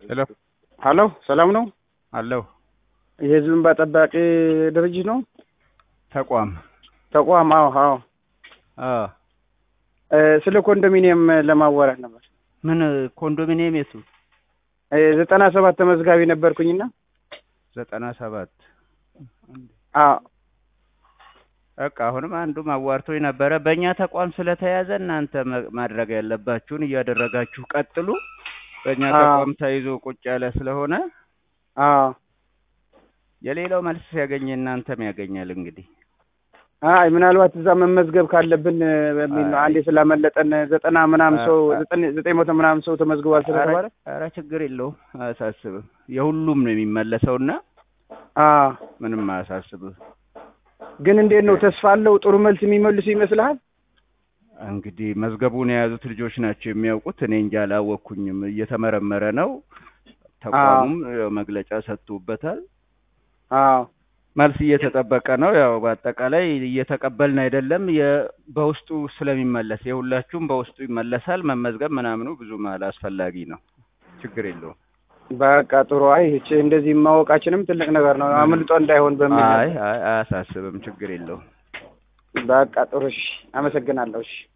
ሄሎ ሀሎ ሰላም ነው? አለሁ። የህዝብ እንባ ጠባቂ ድርጅት ነው? ተቋም ተቋም? አዎ አዎ። አ እ ስለ ኮንዶሚኒየም ለማዋራት ነበር። ምን ኮንዶሚኒየም የቱ? እ ዘጠና ሰባት ተመዝጋቢ ነበርኩኝና ዘጠና ሰባት አዎ በቃ አሁንም አንዱም አዋርቶኝ ነበረ። በእኛ ተቋም ስለተያዘ እናንተ መ- ማድረግ ያለባችሁን እያደረጋችሁ ቀጥሉ። በእኛ አዎ። ተቋም ተይዞ ቁጭ ያለ ስለሆነ አዎ የሌላው መልስ ሲያገኝ እናንተም ያገኛል። እንግዲህ አይ ምናልባት እዛ መመዝገብ ካለብን እ በሚል ነው። አይ። አንዴ ስላመለጠን ዘጠና ምናምን ሰው አ- አ- ዘጠኝ ዘጠኝ መቶ ምናምን ሰው ተመዝግቧል ስለተባለ ኧረ ችግር የለውም አያሳስብም። የሁሉም ነው የሚመለሰውና አዎ ምንም አያሳስብም። ግን እንዴት ነው ተስፋ አለው? ጥሩ መልስ የሚመልሱ ይመስልሃል? እንግዲህ መዝገቡን የያዙት ልጆች ናቸው የሚያውቁት። እኔ እንጂ አላወቅኩኝም። እየተመረመረ ነው። ተቋሙም ያው መግለጫ ሰጥቶበታል። አዎ መልስ እየተጠበቀ ነው። ያው በአጠቃላይ እየተቀበልን አይደለም። የ- በውስጡ ስለሚመለስ የሁላችሁም በውስጡ ይመለሳል። መመዝገብ ምናምኑ ብዙም አላስፈላጊ ነው። ችግር የለውም። በቃ ጥሩ። አይ እቺ እንደዚህ ማወቃችንም ትልቅ ነገር ነው። አምልጦ እንዳይሆን በሚል አይ አይ አያሳስብም። ችግር የለውም። በቃ ጥሩ። እሺ፣ አመሰግናለሁ። እሺ